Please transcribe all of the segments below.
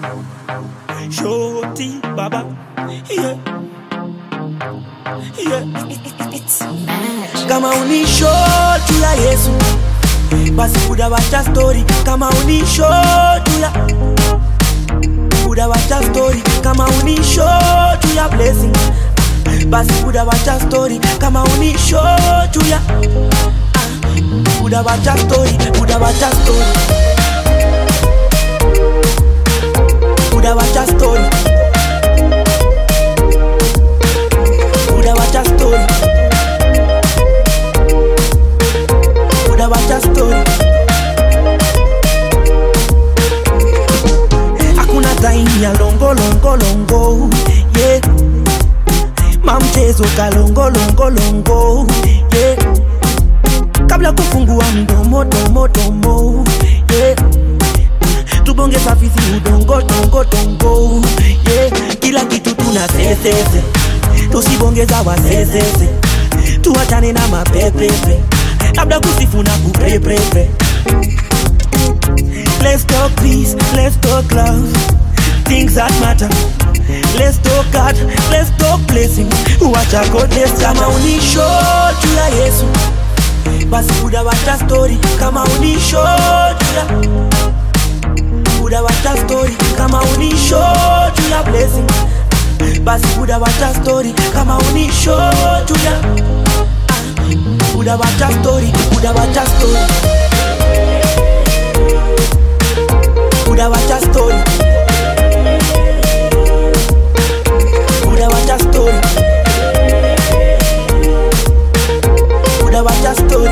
Shoti baba yeah. Yeah. kama unisho juu ya yesu basi kudawacha stori kama unisho juu ya kudawacha stori kama unisho juu ya blessing basi kudawacha stori kama unisho juu ya ah, kudawacha stori kudawacha stori kudawacha stori kudawacha stori kudawacha stori hakuna time ya longo longo longo yeah. mamchezo kalongo longo longo yeah. kabla kufungua mdomo domo domo yeah. tubonge safisi udongo tongo tongo yeah. kila kitu tuna sesese tusibongeza wasesese tuachane na mapepepe labda kusifu na kupepepe Let's talk peace, let's talk love, things that matter. Let's talk God, let's talk blessings. Wacha goodness kama unisho juu ya Yesu, basi kudawacha story kama unisho juu ya kudawacha story kama unisho juu ya blessing, basi kudawacha story kama unisho juu ya ah, kudawacha story, kudawacha story. kudawacha story kudawacha story kudawacha story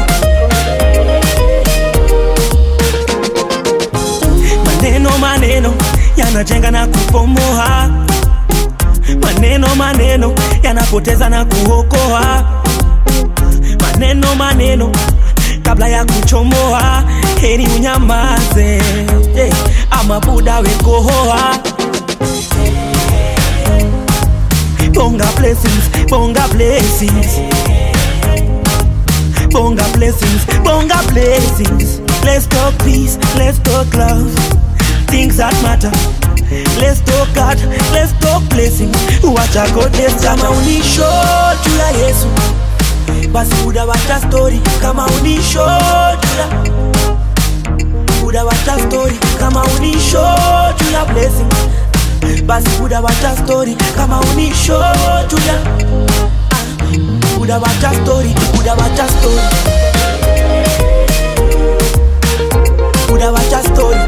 maneno maneno yanajenga na kupomoa maneno maneno yanapoteza na kuokoa maneno maneno kabla ya kuchomoa heri unyamaze hey, ama buda wekohoa bonga blessings bonga blessings bonga blessings bonga blessings let's talk peace let's talk love things that matter let's talk God let's talk blessings wacha goodness kama unisho juu ya Yesu basi kudawacha story kama unisho juu ya kudawacha story kama unisho juu ya blessing basi kudawacha story kama unisho juu ya ah, kudawacha story kudawacha story kudawacha story